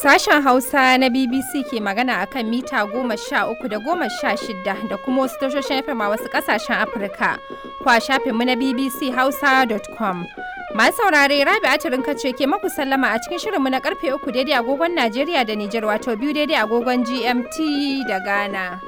Sashen Hausa na BBC ke magana a kan mita goma sha uku da goma sha shida da kuma wasu tashoshin FM a wasu ƙasashen Afirka. Kwa shafinmu na BBC Hausa.com. Masu saurare Rabi Atirin kace ke maku sallama a cikin shirinmu na karfe uku daidai agogon Najeriya da Nijar wato biyu daidai agogon GMT da Ghana.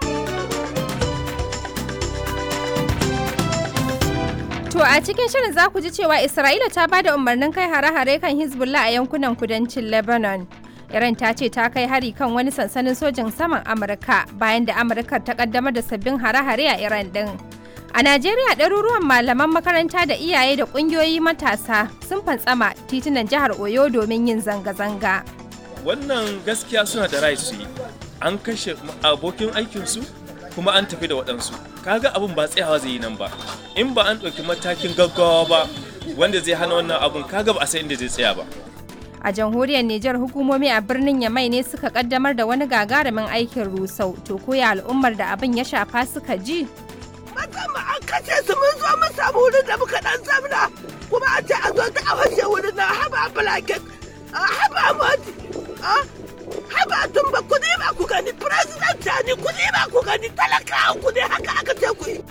To a cikin shirin za ku ji cewa Isra'ila ta ba da umarnin kai hare-hare kan Hezbollah a yankunan kudancin Lebanon. Iran ta ce ta kai hari kan wani sansanin sojin saman Amurka bayan da Amurka ta kaddamar da sabbin hare-hare a Iran din. A Najeriya ɗaruruwan malaman makaranta da iyaye da ƙungiyoyi matasa sun fantsama titunan jihar Oyo domin yin zanga-zanga. Wannan gaskiya suna da rai su yi. An kashe abokin aikinsu kuma an tafi da waɗansu. Kaga abin ba tsayawa zai yi nan ba. In ba an ɗauki matakin gaggawa ba wanda zai hana wannan abun kaga ba a san inda zai tsaya ba. A jamhuriyar Nijar hukumomi a birnin Yamai ne suka kaddamar da wani gagarumin aikin rusau. To koya al'ummar da abin ya shafa suka ji? Musamman an kashe su mun zo mun samu wurin da muka dan zamna kuma an ce a zo ta awashe wurin na haba blanket haba moti haba tumba ku ne ba ku gani president ne ku ne ba ku gani talakawa ku ne haka aka ce ku yi.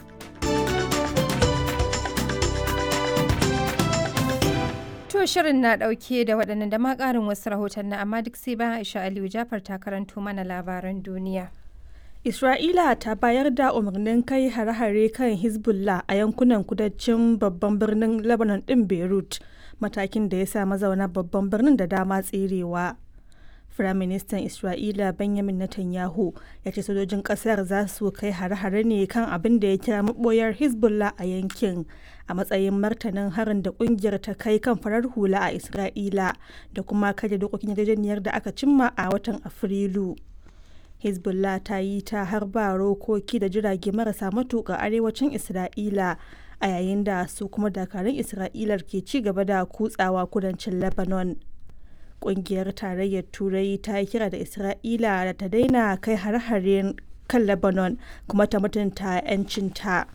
To shirin na ɗauke da waɗannan da ma ƙarin wasu rahoton na amma duk sai bayan Aisha Aliyu Jafar ta karanto mana labaran duniya. Isra'ila ta bayar da umarnin kai hare-hare kan Hezbollah a yankunan kudancin babban birnin Lebanon ɗin Beirut, matakin da ya sa mazauna babban birnin da dama tserewa. Firaministan Isra'ila Benjamin Netanyahu ya ce sojojin ƙasar za su kai hare-hare ne kan abin da ya kira maɓoyar Hezbollah a yankin a matsayin martanin harin da ƙungiyar ta kai kan farar hula a Isra'ila da kuma kaje dokokin yarjejeniyar da aka cimma a watan Afrilu. hezbollah ta yi ta harba rokoki da jirage marasa matuƙa arewacin isra'ila a yayin da su kuma dakarun isra'ilar ke ci gaba da kutsawa kudancin lebanon ƙungiyar tarayyar turai ta yi kira da isra'ila da ta daina kai har-haren kan lebanon kuma ta mutunta 'yancinta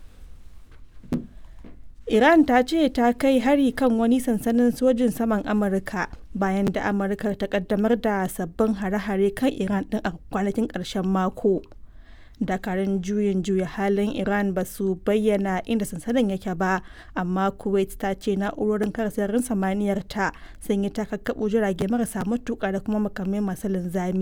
Iran ta ce ta kai hari kan wani sansanin sojin saman Amurka bayan da Amurka ta kaddamar da sabbin hare-hare kan Iran din a kwanakin ƙarshen mako. Dakarun juyin juya halin Iran ba su bayyana inda sansanin yake ba, amma Kuwait ta ce na'urorin kare sararin samaniyar ta sun yi takakkabo jirage marasa matuƙa da kuma makamai masu linzami.